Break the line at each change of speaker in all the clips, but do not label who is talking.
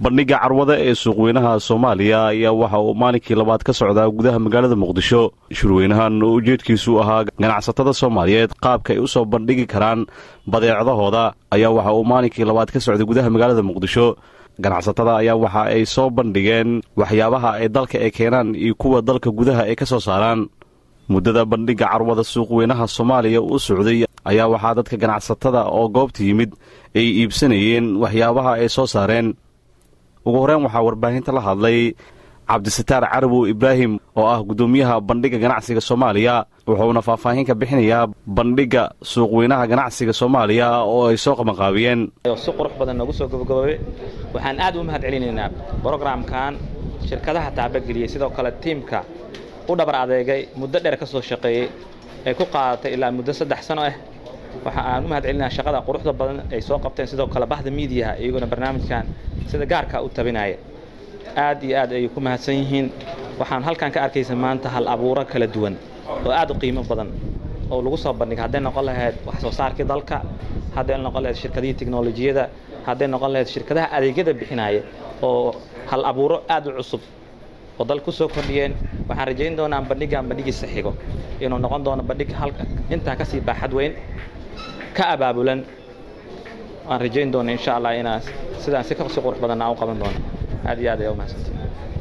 bandhigga carwada ee suuqweynaha soomaaliya ayaa waxa uu maalinkii labaad ka socdaa gudaha magaalada muqdisho shirweynahan oo ujeedkiisu ahaa ganacsatada soomaaliyeed qaabka ay u soo bandhigi karaan badeecadahooda ayaa waxa uu maalinkii labaad ka socday gudaha magaalada muqdisho ganacsatada ayaa waxa ay soo bandhigeen waxyaabaha ay dalka ay keenaan iyo kuwa dalka gudaha ay ka soo saaraan muddada bandhigga carwada suuqweynaha soomaaliya u socday ayaa waxaa dadka ganacsatada oo goobta yimid ay iibsanayeen waxyaabaha ay soo saareen ugu horreyn waxaa warbaahinta la hadlay cabdisataar carabow ibraahim oo ah guddoomiyaha bandhigga ganacsiga soomaaliya wuxuuna faahfaahin ka bixinayaa bandhigga suuqweynaha ganacsiga soomaaliya oo ay soo qabanqaabiyeen
si qurux badan noogu soo gabagaboobe waxaan aad u mahad celinaynaa brogramkan shirkadaha taabageliyey sidoo kale tiimka u dhabar adeegay muddo dheer ka soo shaqeeyey ay ku qaadatay ilaa muddo saddex sano ah waxa aan u mahad celinaa shaqada quruxda badan ay soo qabteen sidoo kale bahda miidiyaha iyaguna barnaamijkan sida gaarka u tabinaya aad iyo aad ayay ku mahadsan yihiin waxaan halkan ka arkaysa maanta hal abuuro kala duwan oo aad u qiimo badan oo lagu soo bandhigay hadday noqon lahayd wax soo saarkii dalka hadday noqon lahayd shirkadihii teknolojiyada hadday noqon lahayd shirkadaha adeegyada bixinaya oo hal abuuro aad u cusub oo dal ku soo kordhiyeen waxaan rajayn doonaa bandhiggan bandhigiisa xigo inuu noqon doono bandhig intaa kasii baaxad weyn ka abaabulan waan rajayn doona insha allah inaa sidaan si kasi qurux badan aan u qaban doono aad iyo aad ayaa umahadsantii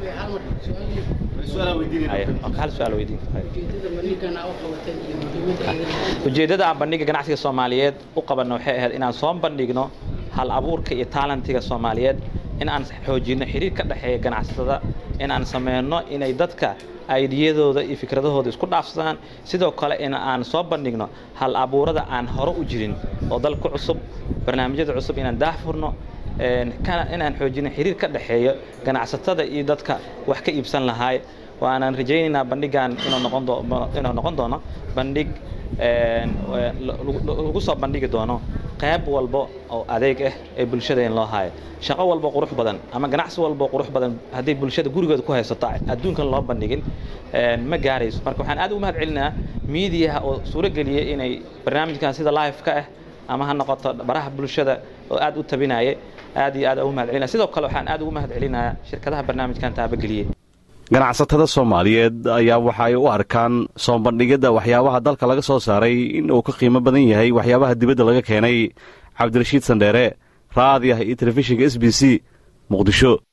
hal su-aal weydiin ujeeddada aan bandhigga ganacsiga soomaaliyeed u qabanno waxay ahayd inaan soo bandhigno hal abuurka iyo taalentiga soomaaliyeed in aan xoojinno xiriir ka dhexeeya ganacsatada in aan sameyno inay dadka aydiyadooda iyo fikradahooda isku dhaafsadaan sidoo kale in aan soo bandhigno hal abuurada aan hore u jirin oo dalka cusub barnaamijyada cusub inaan daahfurno inaan xoojino xiriir ka dhexeeyo ganacsatada iyo dadka wax ka iibsan lahaay waanaan rajaynaynaa bandhiggan inuu noqon doono bandhig lagu soo bandhigi doono qayb walba oo adeeg ah ee bulshada in loo haayo shaqo walba qurux badan ama ganacsi walba qurux badan haddii bulshada gurigooda ku haysato adduunkan loo bandhigin ma gaarayso marka waxaan aad ugu mahad celinaa miidiyaha oo suuro geliyay inay barnaamijkan sida live ka ah ama ha noqoto baraha bulshada oo aad u tabinaya aad iyo aad ugu mahad celinaya sidoo kale waxaan aad ugu mahad celinayaa shirkadaha barnaamijkan taabageliyey
ganacsatada soomaaliyeed ayaa waxa ay u arkaan soo bandhigidda waxyaabaha dalka laga soo saaray in uu ka qiimo badan yahay waxyaabaha dibadda laga keenay cabdirashiid sandheere raadiah iyo telefishinka s b c muqdisho